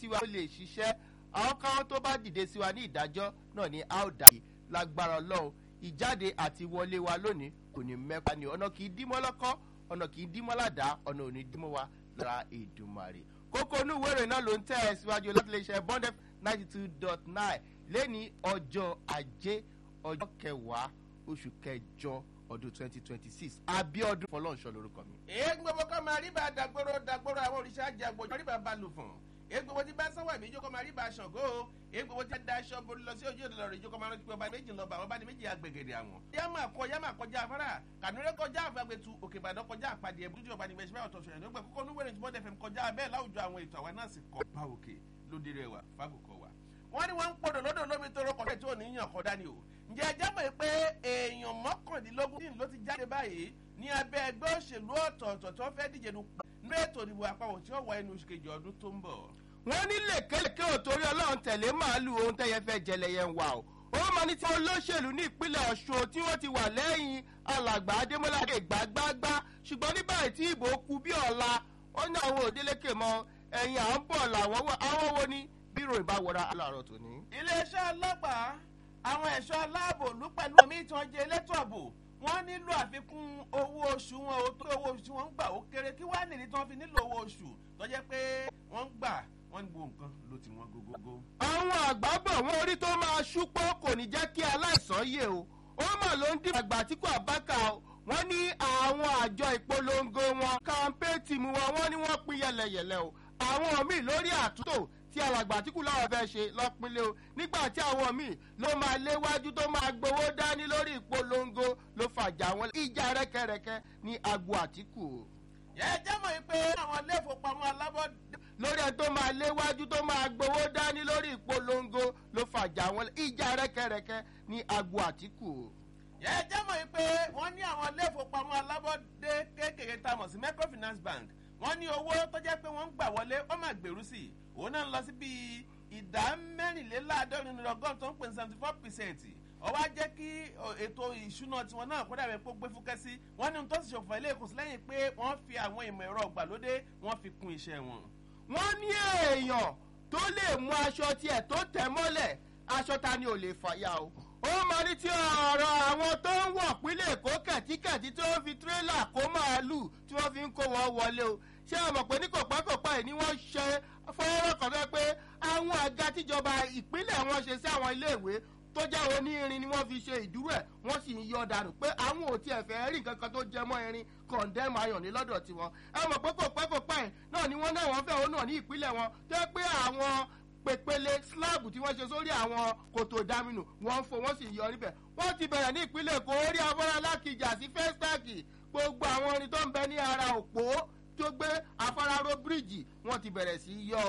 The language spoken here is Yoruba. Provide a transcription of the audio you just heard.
wa ó lè ṣiṣẹ́ àwọn káwọn tó bá dìde sí wa ní ìdájọ́ náà ni a ó dà yìí lágbára ọlọ́run ìjáde àti wọlé wa lónìí kò ní mẹ́pa ni ọ̀nà kì í dímọ́ lọ́kọ́ ọ̀nà kì í dímọ́ ládàá ọ̀nà ò ní dímọ́ wa lára èdùmarè kókó inú ìwé ìròyìn náà ló ń tẹ̀ ẹ́ síwájú láti lè ṣe bond f ninety two dot nine lẹ́ni ọjọ́ ajé ọjọ́ kẹwàá oṣù kẹjọ ọdún twenty twenty six abiodun fọlọ́nṣọ́ lórúkọ mi. èyí gbogbo kọ́ máa rí bá dàgbòrò dàgbòrò àwọn òrìṣà jàgbòjò rí bá bá lù fún èyí gbogbo tí bá sáwà mí jókòó máa rí bá aṣọ̀gó èyí gbogbo tí da aṣọ borí lọ sí ojú ìlọ rẹ̀ jókòó máa rántí pé ọba méjì lọ́ba àwọn bá ní méjì agbègbè àwọn. yá máa kọ yá máa kọjá afárá kànúrẹ́ kọjá àfàgbẹ̀tù òkè ìbàdàn kọjá àpàdé ẹ̀bùrú tí ọba ní gbèsè báyọ̀ tọ̀sọ̀ yẹn nígbà kókó núwẹ̀rẹ̀ tí bọ́dẹ̀ fẹ́ kọjá bẹ́ẹ̀ láwùjọ àwọn ètò àwa náà sì kọ́ bá òkè lóde rẹ̀ wà fákòkò wa wọ́n ní wọ́n ń pọ̀dọ̀ lọ́dọ̀ lómi tó rọ́kọ̀ tí ò ní yàn kọ́ dání o. ǹjẹ́ ẹ jábọ̀ pé èèyàn mọ́kàndínlógún dín ló ti jáde báyìí ní abẹ́ ẹgbẹ́ òṣèlú ọ̀tọ̀ọ̀tọ̀ tó fẹ́ díje nu nínú ètò ìdìbò àpapọ̀ tí ó wọ inú oṣù kejì ọdún tó ń bọ̀. wọ́n ní lèkèlèkè òtórí ọlọ́run tẹ̀lé màálù ohun tẹ́yẹ fẹ́ jẹlẹyẹ ń wà o ó máa ní tí wọn olóṣèlú ní ìpínlẹ̀ ọ̀ṣun tí wọ́n ti wà lẹ́yìn alàgbà adémọ́lá gbàgbàgbà ṣùgbọ́n ní báyìí tí ìbò kú bí ọ̀la wọ́n ní àwọn òdélékè mọ ẹ̀yìn à ń bọ̀ làwọn àwọn wo ni bírò ìbáwọra aláàárọ̀ tòní. iléeṣẹ́ ọlọ́pàá àwọn ẹ̀ṣọ́ aláàbò ló pẹ̀lú omi ìtàn jẹ elétò ààbò wọ́n nílò àfikún owó oṣù wọn o tó owó oṣù tí wọ́n ń gbà ó kéré kí wàá nìdí tí wọ́n fi nílò owó oṣù tó jẹ́ pé wọ́n ń gbà wọ́n ní gbogbo nǹkan ló ti wọ́n gógógó. àwọn àgbà bọ̀ wọ́n orí tó máa ṣúpọ̀ kò ní jẹ́ kí aláìsàn yè o ó mà ló ń dín àgbà tí kò àbákà o wọ́n ní àwọn àjọ ìpolongo wọn kàńpé tìmù wọn wọ́n ní wọ́n pín yẹlẹyẹlẹ o àwọn míì lórí àtúntò tí alàgbà àtìkù láwọn fẹ́ ṣe lọ́pínlẹ̀ o nígbà tí àwọn míì ló máa léwájú tó máa gbowó dání lórí ìpolongo ló fàjà wọn ìjà rẹ́kẹrẹ́kẹ́ ní agbo àtìkù o. ẹ jẹ́ mọ̀ pé àwọn ilé ìfowópamọ́ alábọ́dé. lórí ẹ tó máa léwájú tó máa gbowó dání lórí ìpolongo ló fàjà wọn ìjà rẹ́kẹrẹ́kẹ́ ní agbo àtìkù o. ẹ jẹ́ mọ̀ pé wọ́n ní àwọn ilé ìfowópamọ́ alábọ́dé kéékèèké tá a mọ̀ sí microfinance bank wọ́n ní owó tó jẹ́ pé wọ́n ń gbà wọlé wọ́n máa gbèrú sí i òun náà ń lọ sí bíi ìdá mẹ́rìnléláàádọ́rin nínú ọgọ́rùn tó ń pè ní seventy four percent ọwọ́ á jẹ́ kí ètò ìṣúná tiwọn náà kó dàbẹ̀ kó gbé fúkẹ́ sí wọ́n ní ohun tó sì ṣòfò ilé ìkùnsí lẹ́yìn pé wọ́n fi àwọn ìmọ̀ ẹ̀rọ ìgbàlódé wọ́n fi kún iṣẹ́ wọn. wọ́n ní èèyàn tó lè mú aṣọ tiẹ̀ tó tẹ̀ mọ́lẹ̀ aṣọ ta ni ò lè fàyà o ó máa ní tí ọ̀rọ̀ àwọn tó ń wọ̀ pínlẹ̀ èkó kẹ̀tíkẹ̀tí tí wọ́n fi tírélà kó màálù tí wọ́n fi ń kó wọn wọlé o ṣé ẹ mọ̀ pé ní kòpákòpá yìí ni wọ́n ṣe fọwọ́rọ́ kan fẹ́ pé àwọn àga tíjọba ìpínlẹ̀ wọn ṣe sí àwọn iléèwé tó jẹ́ onírin ni wọ́n fi ṣe ìdúró ẹ̀ wọ́n sì ń yọ dànù pé àwọn ò tiẹ̀ fẹ́ rí nǹkan kan tó jẹ mọ́ irin kọ̀ǹdẹ́mù ayọ̀ ní lọ́dọ̀ tiwọn ẹ mọ̀ pé kòpákòpá yìí náà ni wọ́n náà wọ́n fẹ́ òun náà ní ìpínlẹ̀ wọn tó yẹ pé àwọn pèpele slab tí wọ́n ṣe sórí àwọn kòtò ìdáminù wọ́n ń fo wọ́n sì yọ níbẹ̀ wọ́n ti bẹ̀rẹ̀ ní ìpínlẹ̀ èkó orí afárá lákìjà sí fẹ́stáàkì gbogbo àwọn orin tó ń bẹ ní ara òpó tó gbé afárá ró bíríìjì wọ́n ti bẹ̀rẹ̀ sí yọ